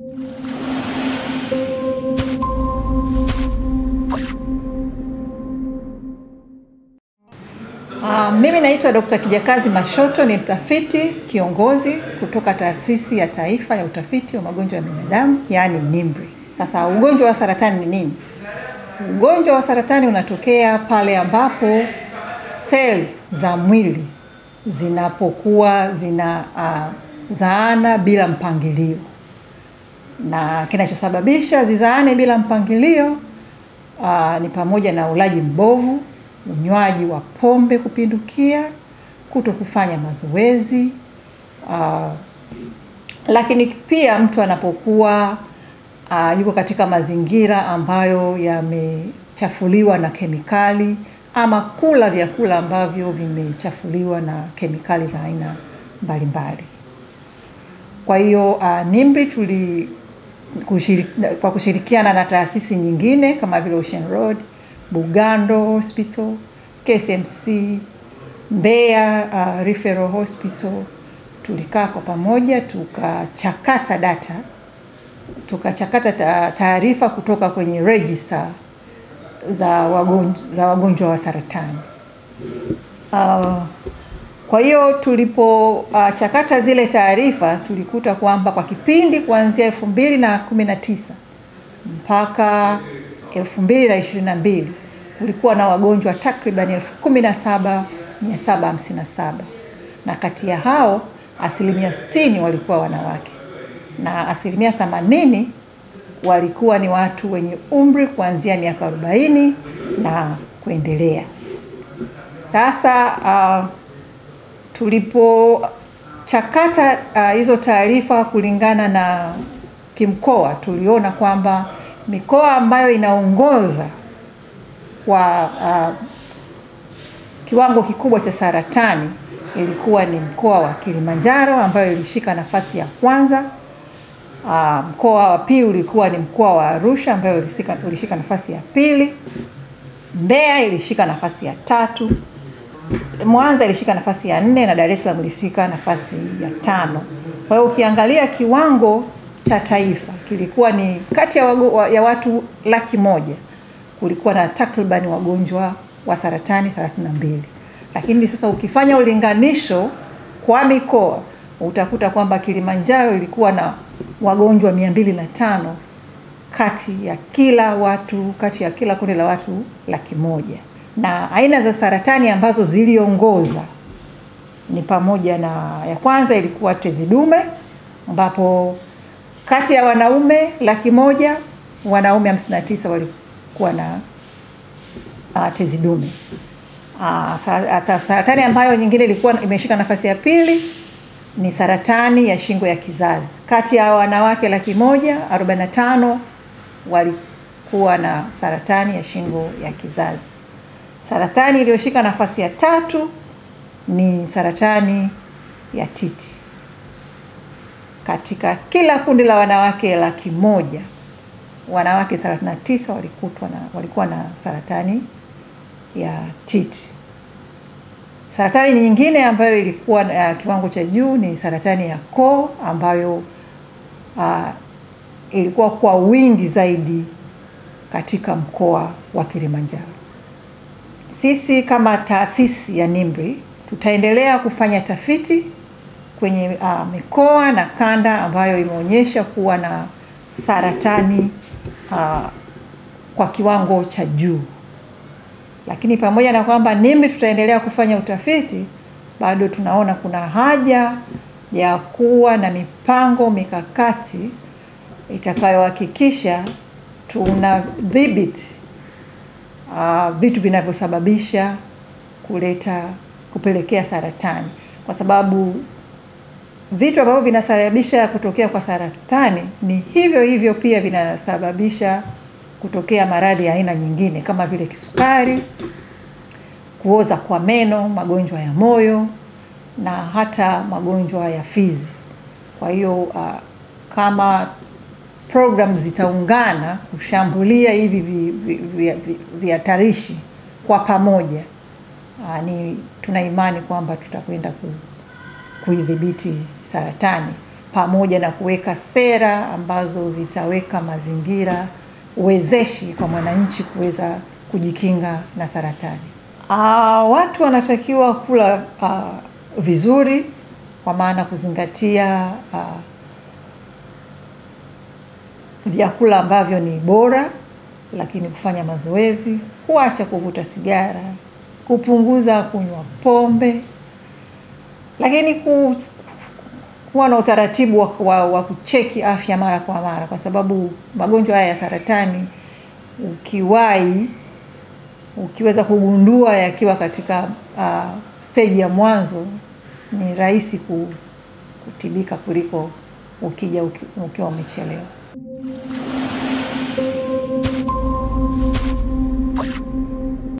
Uh, mimi naitwa Dr. Kijakazi Mashoto ni mtafiti kiongozi kutoka Taasisi ya Taifa ya Utafiti wa Magonjwa ya Binadamu, yaani NIMRI. Sasa ugonjwa wa saratani ni nini? Ugonjwa wa saratani unatokea pale ambapo seli za mwili zinapokuwa zina uh, zaana bila mpangilio, na kinachosababisha zizaane bila mpangilio uh, ni pamoja na ulaji mbovu, unywaji wa pombe kupindukia, kuto kufanya mazoezi uh, lakini pia mtu anapokuwa uh, yuko katika mazingira ambayo yamechafuliwa na kemikali ama kula vyakula ambavyo vimechafuliwa na kemikali za aina mbalimbali. Kwa hiyo uh, NIMRI tuli kushiri, kwa kushirikiana na taasisi nyingine kama vile Ocean Road, Bugando Hospital, KCMC, Mbeya uh, Referral Hospital tulikaa kwa pamoja tukachakata data tukachakata taarifa kutoka kwenye register za wagonjwa, za wagonjwa wa saratani. Uh, kwa hiyo tulipochakata uh, zile taarifa tulikuta kwamba kwa kipindi kuanzia elfu mbili na kumi na tisa mpaka elfu mbili na ishirini na mbili kulikuwa na wagonjwa takriban elfu kumi na saba mia saba hamsini na saba na kati ya hao asilimia sitini walikuwa wanawake na asilimia themanini walikuwa ni watu wenye umri kuanzia miaka arobaini na kuendelea. Sasa uh, tulipochakata uh, hizo taarifa kulingana na kimkoa, tuliona kwamba mikoa ambayo inaongoza kwa uh, kiwango kikubwa cha saratani ilikuwa ni mkoa wa Kilimanjaro ambayo ilishika nafasi ya kwanza. Uh, mkoa wa pili ulikuwa ni mkoa wa Arusha ambayo ilishika, ilishika nafasi ya pili. Mbeya ilishika nafasi ya tatu. Mwanza ilishika nafasi ya nne na Dar es Salaam ilishika nafasi ya tano. Kwa hiyo ukiangalia kiwango cha taifa kilikuwa ni kati ya, wago, ya watu laki moja kulikuwa na takribani wagonjwa wa saratani 32. Lakini sasa ukifanya ulinganisho kwa mikoa utakuta kwamba Kilimanjaro ilikuwa na wagonjwa mia mbili na tano kati ya kila watu kati ya kila kundi la watu laki moja na aina za saratani ambazo ziliongoza ni pamoja na ya kwanza ilikuwa tezi dume ambapo kati ya wanaume laki moja wanaume 59 walikuwa na uh, tezi dume. Uh, saratani ambayo nyingine ilikuwa imeshika nafasi ya pili ni saratani ya shingo ya kizazi. Kati ya wanawake laki moja arobaini na tano walikuwa na saratani ya shingo ya kizazi. Saratani iliyoshika nafasi ya tatu ni saratani ya titi. Katika kila kundi la wanawake laki moja wanawake 39 walikutwa na walikuwa na saratani ya titi. Saratani nyingine ambayo ilikuwa na kiwango cha juu ni saratani ya koo ambayo uh, ilikuwa kwa wingi zaidi katika mkoa wa Kilimanjaro. Sisi kama taasisi ya NIMRI tutaendelea kufanya tafiti kwenye uh, mikoa na kanda ambayo imeonyesha kuwa na saratani uh, kwa kiwango cha juu lakini pamoja na kwamba NIMRI tutaendelea kufanya utafiti, bado tunaona kuna haja ya kuwa na mipango mikakati itakayohakikisha tunadhibiti uh, vitu vinavyosababisha kuleta kupelekea saratani, kwa sababu vitu ambavyo vinasababisha kutokea kwa saratani ni hivyo hivyo pia vinasababisha kutokea maradhi ya aina nyingine kama vile kisukari, kuoza kwa meno, magonjwa ya moyo na hata magonjwa ya fizi. Kwa hiyo uh, kama program zitaungana kushambulia hivi vihatarishi vi, vi, vi kwa pamoja uh, ni tuna imani kwamba tutakwenda ku, kuidhibiti saratani pamoja na kuweka sera ambazo zitaweka mazingira wezeshi kwa mwananchi kuweza kujikinga na saratani. Aa, watu wanatakiwa kula aa, vizuri kwa maana kuzingatia aa, vyakula ambavyo ni bora, lakini kufanya mazoezi, kuacha kuvuta sigara, kupunguza kunywa pombe, lakini ku, kuwa na utaratibu wa, wa, wa kucheki afya mara kwa mara, kwa sababu magonjwa haya ya saratani ukiwahi ukiweza kugundua yakiwa katika uh, stage ya mwanzo ni rahisi kutibika kuliko ukija uki, ukiwa umechelewa.